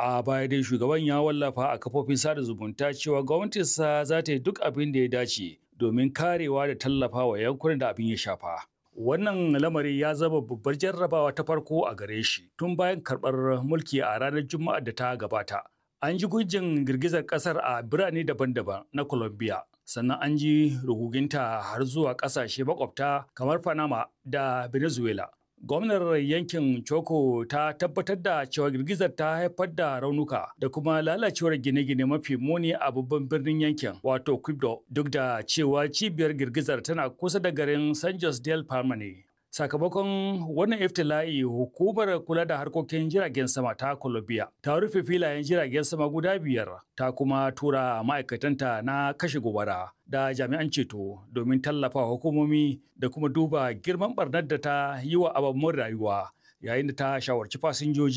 A baya dai shugaban ya wallafa a kafofin sada zumunta cewa gwamnatinsa za ta yi duk abin da ya dace domin karewa da tallafa wa yankunan da abin ya shafa. Wannan lamari ya zama babbar jarrabawa ta farko a gare shi tun bayan karɓar mulki a ranar Juma'a da ta gabata. An ji gujin girgizar ƙasar a birane daban-daban na Colombia, sannan an ji ruguginta har zuwa ƙasashe makwabta kamar Panama da Venezuela. Gwamnar yankin Choco ta tabbatar da cewa girgizar ta haifar da raunuka da kuma lalacewar gine-gine mafi muni a babban birnin yankin wato Quibdo duk da cewa cibiyar girgizar tana kusa da garin San Jose del Palma ne. Sakamakon wannan iftila'i hukumar kula da harkokin jiragen sama ta Colombia ta rufe filayen jiragen sama guda biyar ta kuma tura ma'aikatanta na kashe gobara da jami'an ceto domin tallafa hukumomi da kuma duba girman barnar da ta yi wa ababen rayuwa yayin da ta shawarci fasinjoji